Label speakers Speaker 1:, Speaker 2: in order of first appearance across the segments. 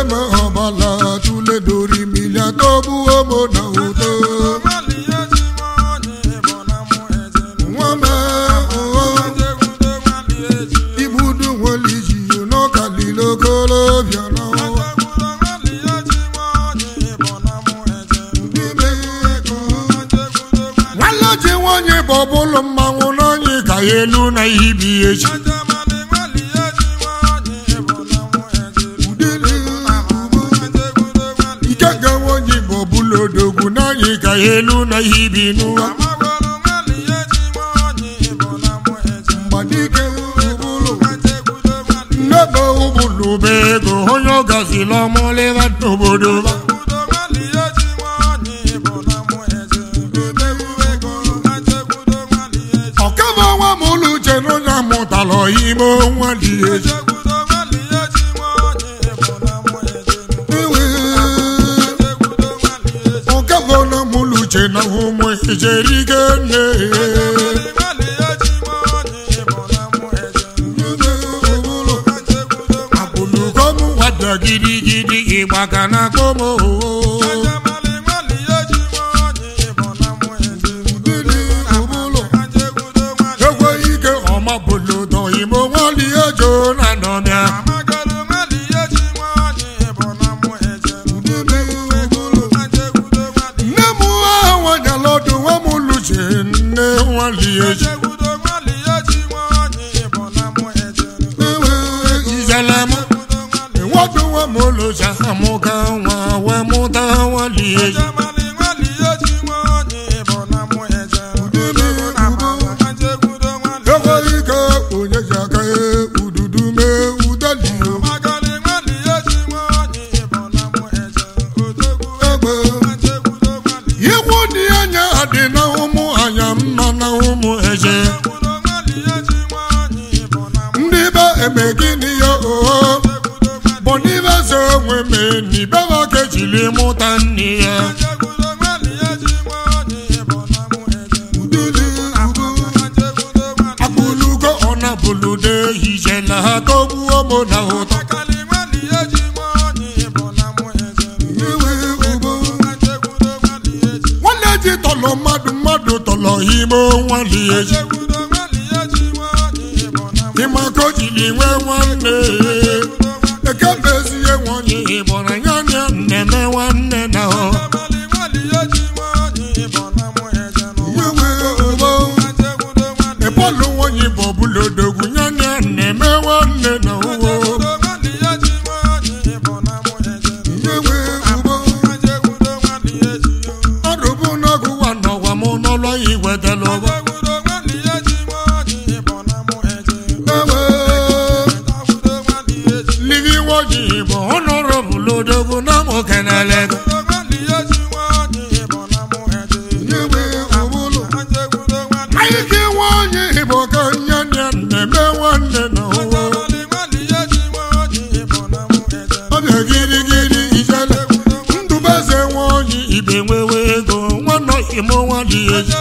Speaker 1: ma ọbala tule dori milia tọgbuo mo na ụtọ nwa ma ụghọ igbudu nweliji n'ọkalile okolobịa n'ọnwa n'ime ego nwanne ji nwanyị bụ ọbụlụ mmanwụ n'anyị ka ya elu na ibi echi udele ugbo ike ga nwanyị bụ ọbụlụ odogwu n'anyị ka ya elu na ibi n'ụwa mgbadike ụbụlụ nnebe ụbụlụ bụ ego onye ọ gazila ọmụlịba n'obodo ba ọkaba nwa m ụlọ uche na onye amụtala ime nwa dị echi Ewe, ọkaba na m ụlọ uche na ụmụ ejerigo nne abụlụkom wada gidigidi ịgba ka na akpọm ekweghị ike ọma bụlụdọ imo nwali ejo na nọmịa nne m ha nwanyala ọdụ nwa m luche nne nwali eji ewe izele m enwedụ nwa m olucha amụka nwa wee mụta nwali eji ekweghị ike onye ji aka ya ududu mee udelio egbe iwu dị anya adị na ụmụ anya mma na ụmụ eje ndị be eme gịnị ya oo bụ n'ibe ze onwe mee n'ibe ha ka ejiri mụta nne ya udele ugo akpụlugo ọnabụlude hijela ha tọgbuo mụ na ụtọ iwe ugo nwanne ji tọlọ mmadụ mmadụ tọlọ ime nwali eji ịma ka o jiri nwee nwanne ekebezie nwanyị ịbọrọ ya na nneme nwanne na ọ iwe ugo ịbọlụ nwanyị bụ ọbụla odogwu ya na nneme nwanne na ụwo iwe ugo ọdụbụ n'ọgụ wa n'ọgwa m n'ụlọ igwetela ụgbọ ewe livi nwanyị bụ ọnọrọ bụla odogwu na mụ kenele gị iwe ụbụlụ anyị ka nwanyị bụ ka nye ya nneme nwanne na ụwo ọbịa girigiri ijele ndụbeze nwanyị ibe nwewe ego nwanọ imo nwali eji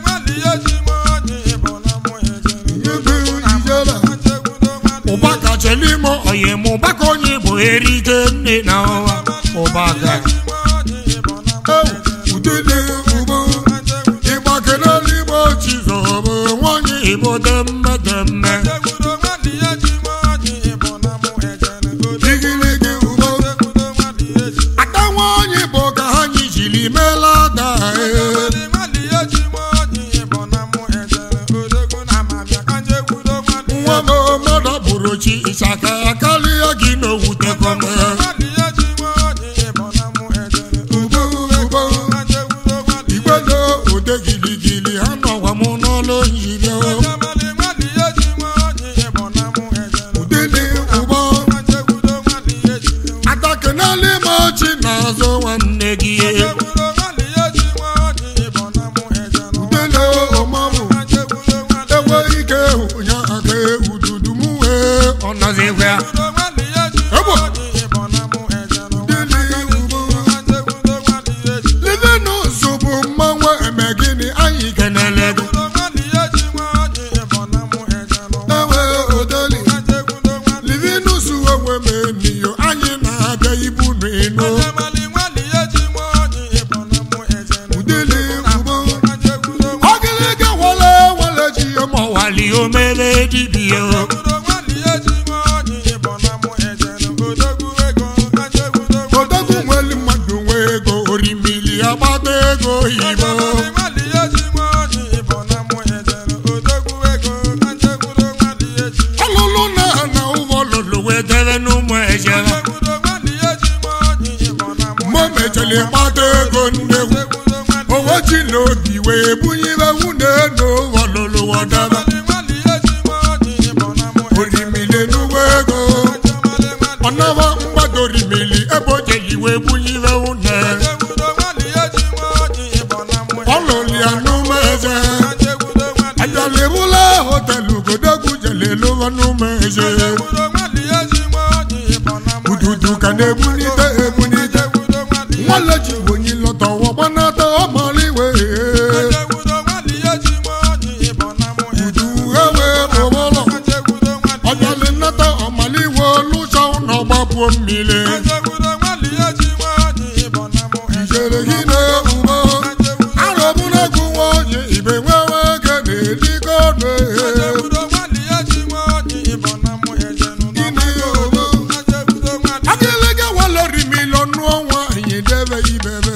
Speaker 1: ibe ijele ụbaka chelimo oyim ụbaka onye bụ erike nne na ọwa ụbaka udele ugbo ịgbakere igbo chizọbụ nwanyị igbo demme demme igiligi ugbo ata nwanyị bụ ka ha anyị jiri meela ada ee nwa m mmadụ bụrụ chi ịchaka karịa gị n'owutekọme ugbo ugbo igwedo ode giligili ha nọwa m n'ọlụ njiri udele ụgbọ atakenali m ọchị n'azụ nwanne gị udele ọmamụ enwe ike hụnya aka ududu m wee ọ nọzikwa ya Ebo. udele ugbo livinus bụ mmanwụ eme gịnị anyị kenele gị ewe odeli livinus onwe m emiyo anyị na-abịa ibu ego oyibo ọlụlụ na na ụgbọ lụlụ wee debe n'ụmụ ejere mgbe o mechara ịkpata ego nnegwu owe ji n'obi wee bunyibe nwunye n'ụgbọ lụlụ wọdebe orimili n'ugbo ego ọnaba mgbadorimili ebe o jeji wee bunyibe nwunye ọlụlụ ya n'ụmụ eze ajalebula hotelu godogwu jelelụwa n'ụmụ eze ududu ka na-ebunite ebunite nwale ji onye lọta ọgbanata ọmaliwe udu ewe ụbọlọ ọjọli nnata ọmaliwe lụcha ụlọ gbapuo mmiri ijere gị na-ewubo arọbụnagụ nwa onye ibe nwewe ege na-eligo ọnụ agịlịga walori miliọnụ ọnwa anyị debe ibebe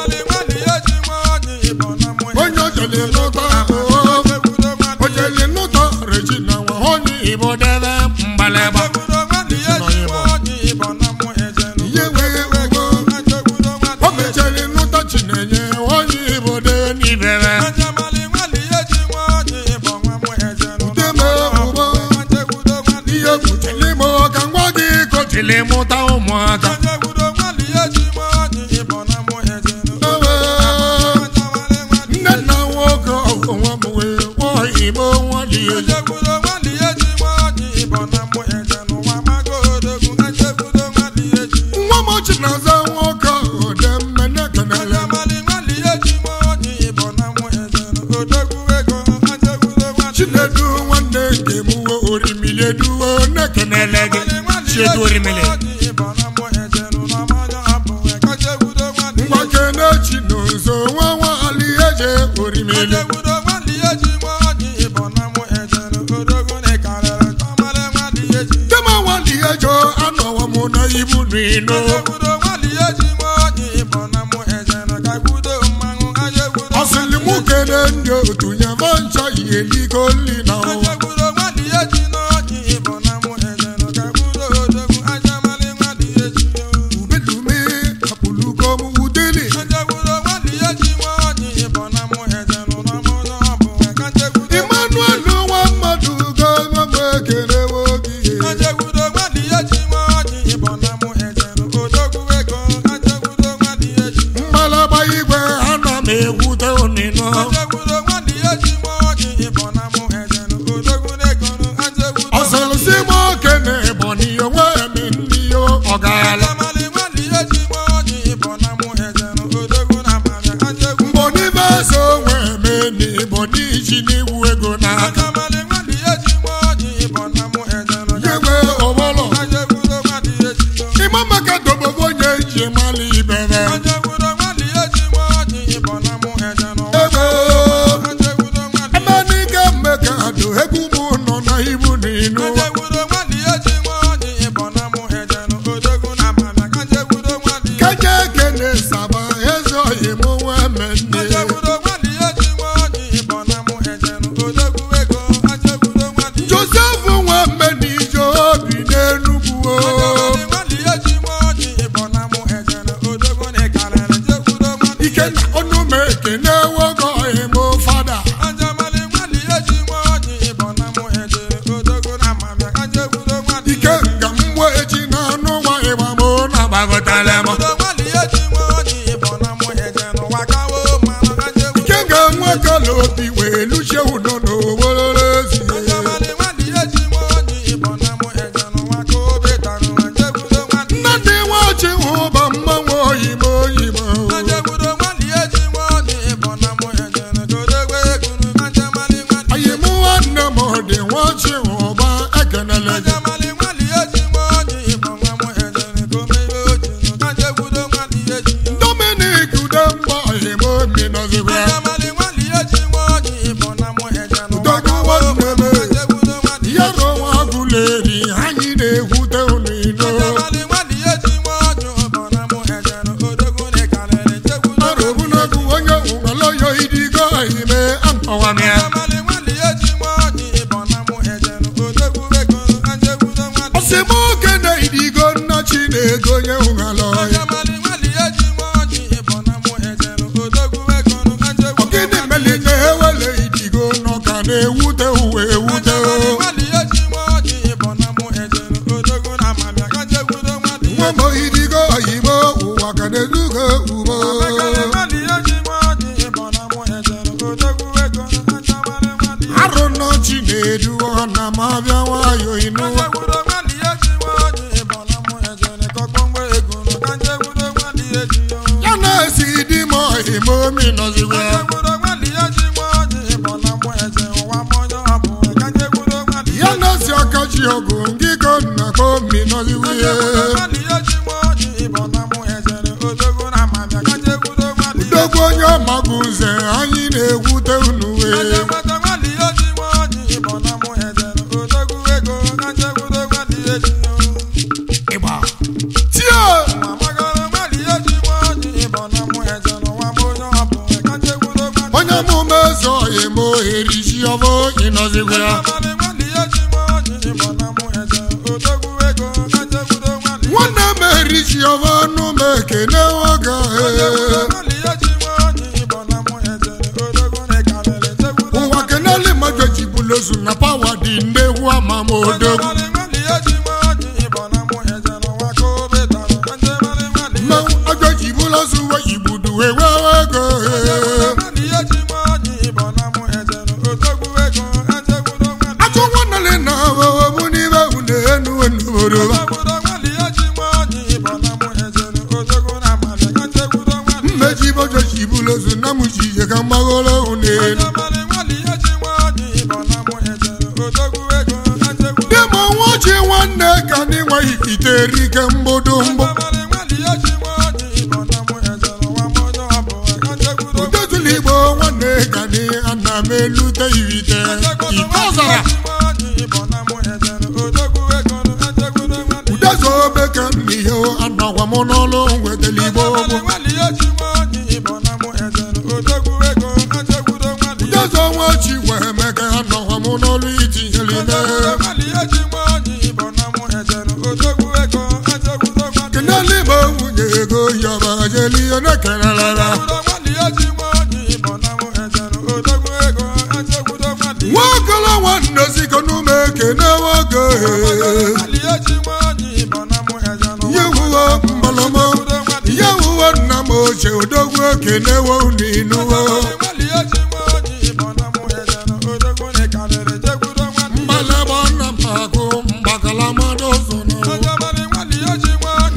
Speaker 1: onye ojeli nụta ojeli nụta regina nwa onye ibo debe mgbalịgba ihe wee ego o mechara nụta chinenye onye ibo debe n'ibebe udeme ụgbọ ihe kpuchili m ka ngwa gị kochili mụta ụmụaka nne nna nwoke ọgụnwa m wee kpọọ igbo nwali eji nwa m chi na-aza nwoke ode mmene kenele chinedu nwanne nke m uwe orimili eduwe nekenele gị chiedu orimili ngwa kene chi n'ụzọ nwa nwali eje orimili dema nwali ejo anọwa m na ibu n'ino ọsịlị mụ kene ndị otu nyama ncha ihe ligo nli na ụwa ubedume apụlugo m udeli Emmanuel nwa mmadụ gọọmọ m ekele nwoke mgbalagba igwe ana m egwute onino ọsịlịsị m oke na ebonyi onwe m ndị ọgala mbonibe eze onwe m na ebonyi ji n'iwu ego n'aka yewe ọbọlọ ịma maka dobobo onye ji mali ibere ebe emenike mmeka do egwu m nọ na ibu n'inu keje kene saba eze oyi m nwe me nne josef nwe mme n'ije obi n'enugwu o ike na ọnụ m ekene nwoke oyi m fada ike nga mgbe eji na anụ nwa ịgba m na gbagọtala m ike nga nwoke la obi wee luchie udo n'obololo ezi nna dị nwachi ụba mmanwụ oyibo oyibo oyi m nwanne m dị nwachi ụba ekenele gị n'ala ọhịa ọgịnị meli na ewele idigo n'ọka na-ewute uwe ewute nwa m idigo oyibo ụwa ka na-ezugo ugbo arụ nọchi na-edu ọna ma abịa nwayọ ịnụwa ya na-esi di m ọhịma omi nọziwe ya na-esi ọkachi ọgụ ngị ka nna ka omi nọziwe udogwu onye ọmagụ nze anyị na-egwute unu wee ịgba tie onye mụme eze ọhịma oheri ji ọbụ ịnọziwe ya nwanne m eri ji ọbụ ọnụ m ekene nwoke ụwa keneli majoji bulozu na pawa dị ndegwu amamodogwu mmanwụ majoji bulozu we igbudu ewewe ego ajọ nwanne na ahụhụ n'ime unu enu enuboro mmeji majoji bulozu na mụjije ka mgbagoro unu enu dị m nwa ji nwanne ka ndị nwe ikite erike mgbodo mgbụ udezula igbo nwanne ka ndị ana m elute irite ite ọzara udezo obeke n'ihe anagwa m n'ọlụ nwetara igbo gboo udezo nwa chi wee meke anagwa m n'ọlụ itinyere ime kenele igbo nwunye ego yọba jeli onye kenelara nwokolo nwanne ziko n'ume ekene nwoke ihe wuwo mbalọmọ ihe wuwo nna m ochie odogwu ekenewo n'inuwo mgbalaba nna m akụ mgbakala mmadụ ụzọ n'ụwa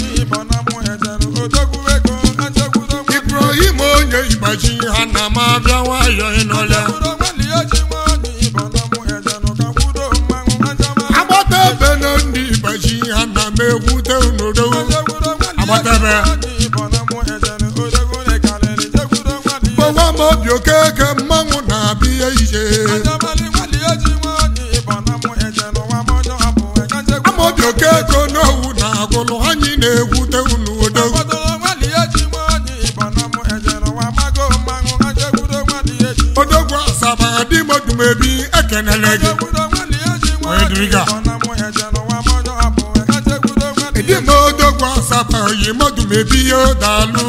Speaker 1: ibrahim onye igbaji ha na m abịa nwayọ ịnọlịa agbata ebe na ndị igbaji ha na m egwute unodo agbata ebe gbawa m obi okeke mmanwụ na-abịa ije amaobi okeke n'owu na agụlụ anyị na-egwute unu odogwu odogwu asaba dị modumebi ekenele gị onye dịrịga ịdị m odogwu asaba yi modumebi ya daalụ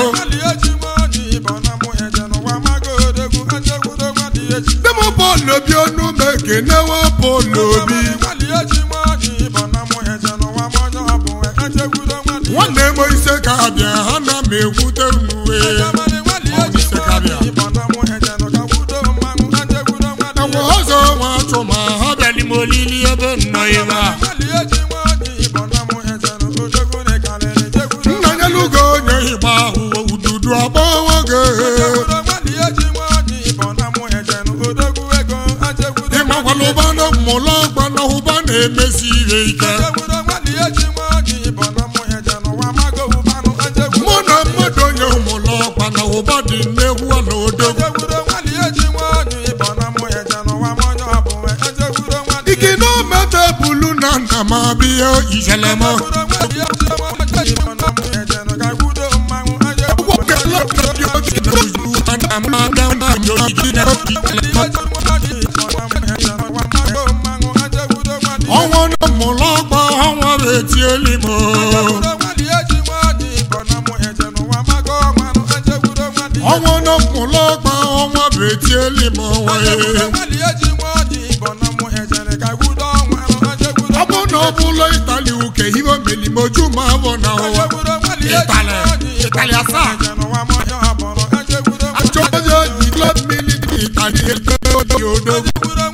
Speaker 1: dị m bọọlụ obi ọnụ m ekenewo bọọlụ obi nwanne m ise ka abịa ha na m egwute unu wee ise ka abịa enwe ọzọ nwa achụ ma ha bịali m olili ebe nnọ iwe a nna nyelugo onye igba ahụ ududu agba nwoke ịmakwala ụba na mmụlọ ọgba na ụba na-emesi ihe ike mụ na mmadụ onye ụmụlọ ọgba na ụba dị nnegwu ala odogwu ike na omete bulu na nna m abịa ijelema ọnwa na mmụlọ ọgba ọnwa bụ etieli m ọnwa na mụlọgba ọnwa bụ etieli m ọnwa ya ọ bụ na ọ bụla itali uke ihe melimoju ma bụ na ụwa Itali, Itali asaa. achọghị oji klọb militri itali ete oji odogwu